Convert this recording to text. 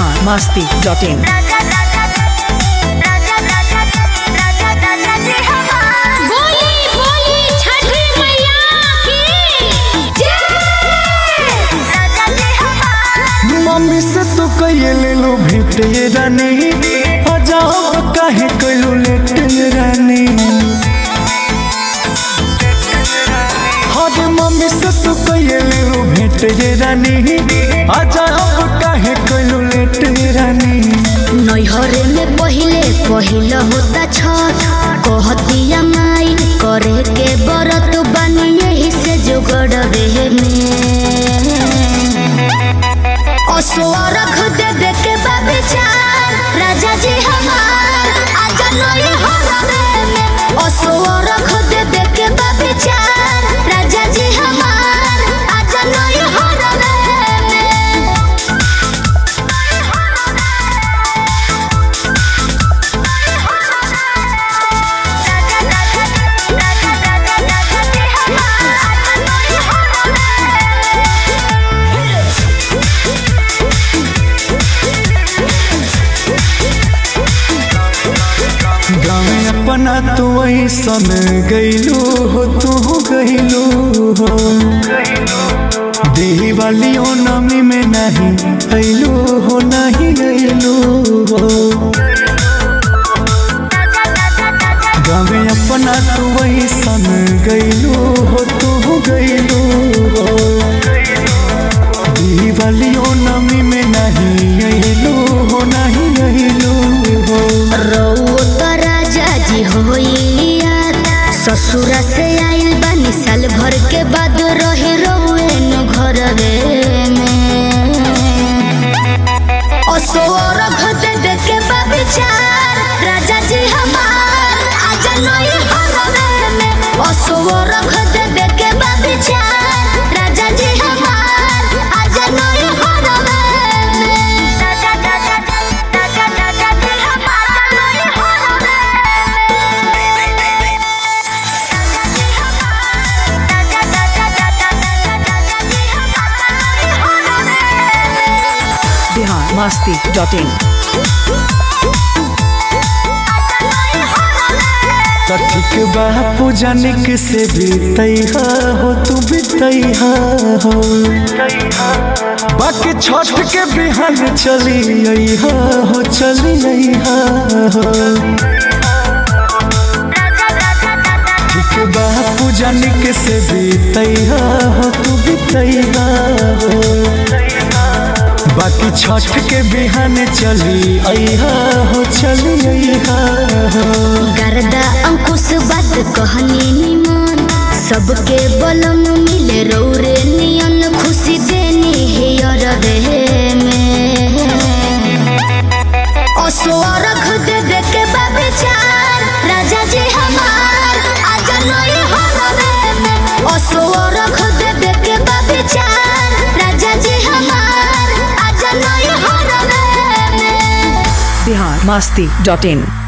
Bihar Masti dot in बोली बोली छठी मैया की मम्मी से तो कहिए ले लो भेट ये रानी अजाब काहे कइलू लेट ये रानी हाँ मम्मी से तो कहिए ले लो भेट ये रानी अजाब काहे कइलू लेट ये रानी नैहरे में पहिले पहिल होता छठ कहतिया माई करे के बरत बानी यही से जुगड़बे में असुअरख दे दे के बाबिचार राजा जी हमार आजा नई हरमे में असुअरख दे दे के बाबिचार राजा जी हमार आजा नई हरमे में गाँव अपना तू ऐसन गैलू हो तू गैलू हो देही वाली ओ नमी में नहीं अइलू हो नहीं अइलू हो गाँव अपना तू ऐसन गैलू हो तू गैलू हो देही वाली ओ नमी में नहीं अइलू हो नहीं अइलू हो रउओ त राजा जी होइया ससुरा से आइल बानी साल भर के बाद रही रउए न घरवे में असोर घटे दे के बाबिचार राजा जी हमार आजा नई हरवे में असोर घटे दे के बाबिचार राजा जी हमार आजा नई हरवे में राजा राजा राजा राजा जी हमार नई हरवे बिहार मस्ती डॉट इन कथिक बा पूजनिक से बीतैहा हो तू बीतैहा हो बाकी छठ के बिहान चली अइहा हो चली अइहा हो ठीक बा पूजनिक से बीतैहा हो तू बीतैहा हो बाकी छठ के बिहान चली अइहा हो चली अइहा हो गर्दा अंकुश बात कहनी निमन सबके बलम मिले रौरे नियन खुशी देनी है अरवे में असुअरख दे दे के बाबिचार राजा जी हमार आजा नई हरवे में असुअरख दे दे के बाबिचार राजा जी हमार आजा नई हरवे में बिहार मस्ती डॉट इन